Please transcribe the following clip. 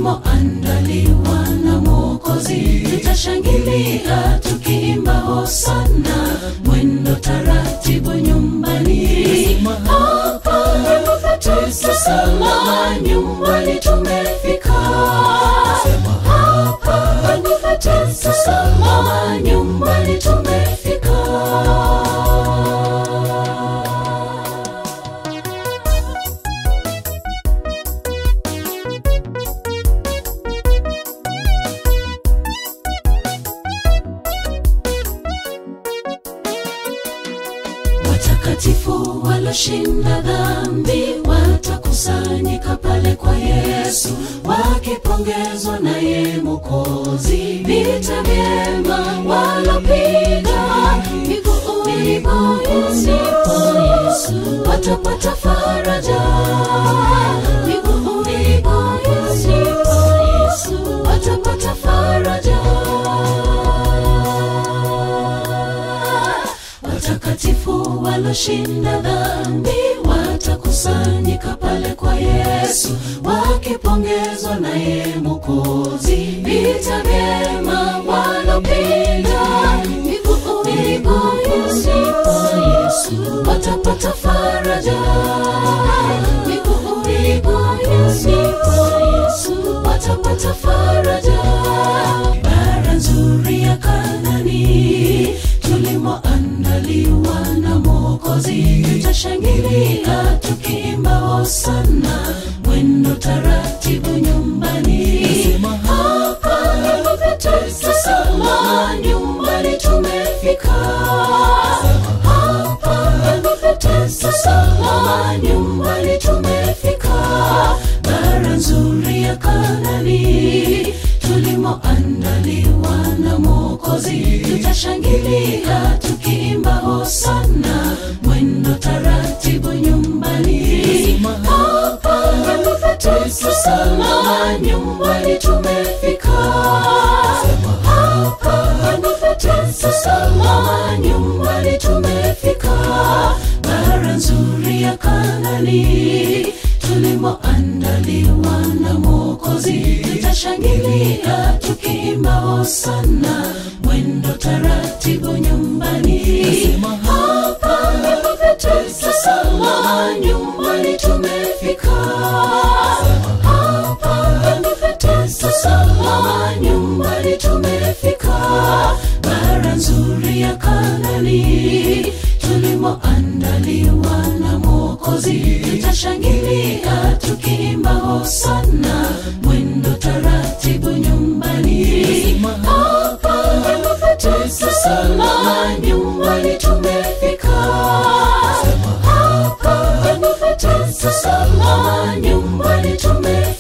tulimoandaliwa na Mwokozi. Tutashangilia tukiimba hosana, mwendo taratibu nyumbani. Hapa ndipo petu salama, nyumbani tumefika. Hapa ndipo petu salama, nyumbani tumefika. Watakatifu waloshinda dhambi watakusanyika pale kwa Yesu, wakipongezwa naye Mwokozi. Vita vyema walopiga miguuni pa Yesu, watapata faraja miguuni pa Yesu, watapata faraja watakatifu waloshinda dhambi watakusanyika pale kwa Yesu, wakipongezwa naye Mwokozi. Vita vyema walopiga miguuni pa Yesu, watapata faraja miguuni pa Yesu, watapata faraja. Bara nzuri ya Kanani tulimoandaliwa na Mwokozi, tutashangilia tukiimba hosana, mwendo taratibu nyumbani. Hapa ndipo petu salama, nyumbani tumefika. Hapa ndipo petu salama, nyumbani tumefika. Bara nzuri ya Kanani tulimoandaliwa na Mwokozi, tutashangilia tukiimba hosana, mwendo taratibu nyumbani. Hapa ndipo petu salama, nyumbani tumefika. Hapa ndipo petu salama, nyumbani tumefika. Bara nzuri ya Kanani tulimoandaliwa na Mwokozi, tutashangilia tukiimba hosana, mwendo taratibu nyumbani. Hapa ndipo petu salama, nyumbani tumefika. Hapa ndipo petu salama, nyumbani tumefika. Bara nzuri ya Kanani tulimoandaliwa na Mwokozi, tutashangilia tukiimba hosana, mwendo taratibu nyumbani. Hapa ndipo petu salama, nyumbani tumefika. Hapa ndipo petu salama, nyumbani tumefika.